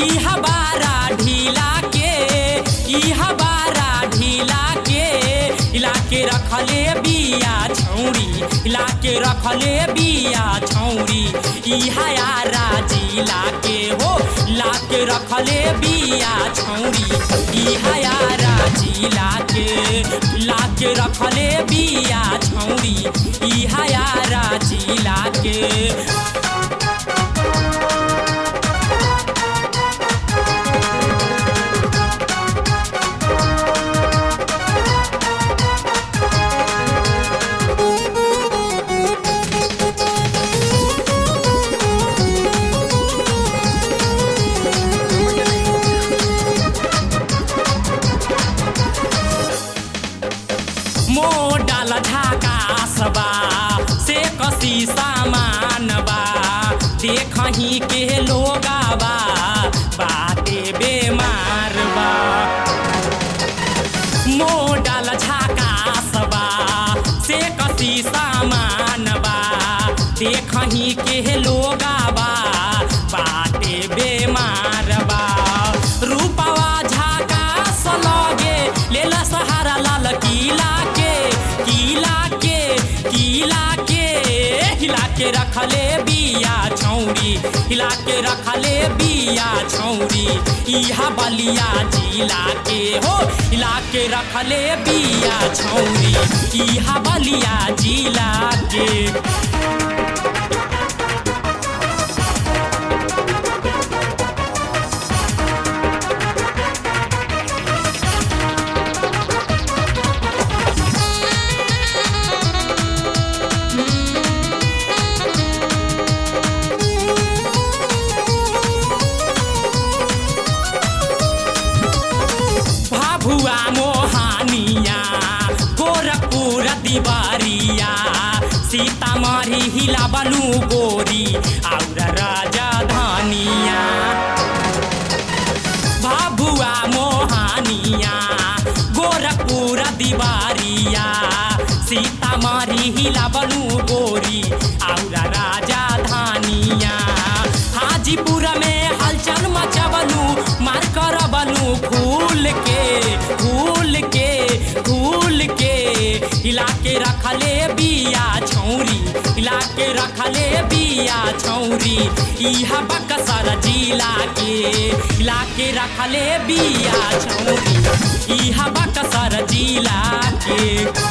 इहा बारा ढीला के इहा बारा ढीला के हिला के रखले बिया छौरी हिला के रखले बिया छौरी इहा यारा जिला के हो ला के रखले बिया छौरी इहा यारा जिला के ला के रखले बिया छौरी इहा यारा जिला के मोडाल झाकासबा से कसी सामान बा देखही के लोगाबा बाते बेमार बा मोडाल झाकासबा से कसी सामान बा देखही के लोगाबा बाते बेमार बा रूपवा झाकास लगे लेला सहारा लाल किला के किला के किला के हिला के रखले बिया छौरी हिला के रखले बिया छौरी इहा बलिया जिला के हो हिला के रखले बिया छौरी इहा बलिया जिला के भाभुआ मोहानिया गोरखपुर दिवारिया सीतामढ़ी हिला बलू गोरी और राजधानिया भाभुआ मोहानिया गोरखपुर दिवारिया सीतामढ़ी हिला बलू गोरी और राजधानिया हाजीपुर में हलचल मचबलू मार कर बनू फूल के फूल के फूल के हिला के रखले बिया छौरी हिला के रखले बिया छौरी इहा बक्सर जिला के हिला के रखले बिया छौरी इहा बक्सर जिला के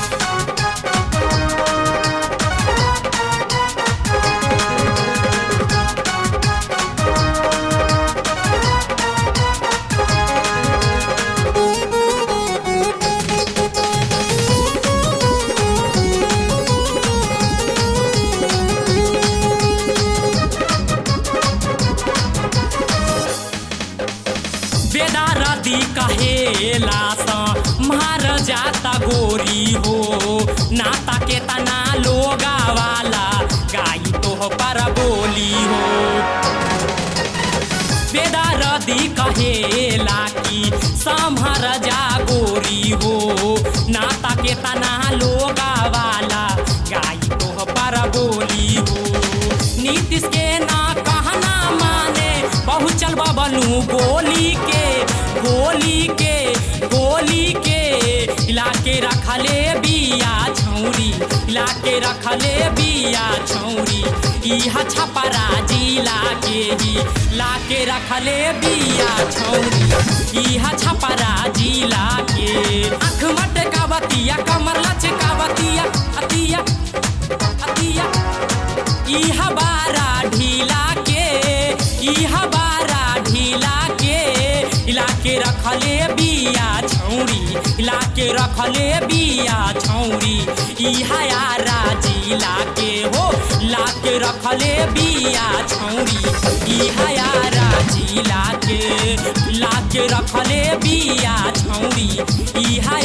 बेदारदी कहेला स मार जाता गोरी हो नाता के तना लोगा वाला गाई तो पर बोली हो बेदारदी कहेला कि संभर जा गोरी हो नाता के तना लोगा वाला गाई तो पर बोली हो नीतीश के ना कहना माने पहुँचल बबलू गोली के गोली के गोली के इलाके रखले बिया छौरी इलाके रखले बिया छौरी इहा छपरा जिला के ही लाके रखले बिया छौरी इहा छपरा जिला के आँख मटकावतिया कमर लचकावतिया अतिया अतिया इहा बारा ढीला के इहा बारा ढीला के इलाके रखले बिया छौरी इलाके रखले बिया छौरी इहा यारा जिला के हो लाके रखले बिया छौरी इहा यारा जिला के लाके रखले बिया छौरी इहा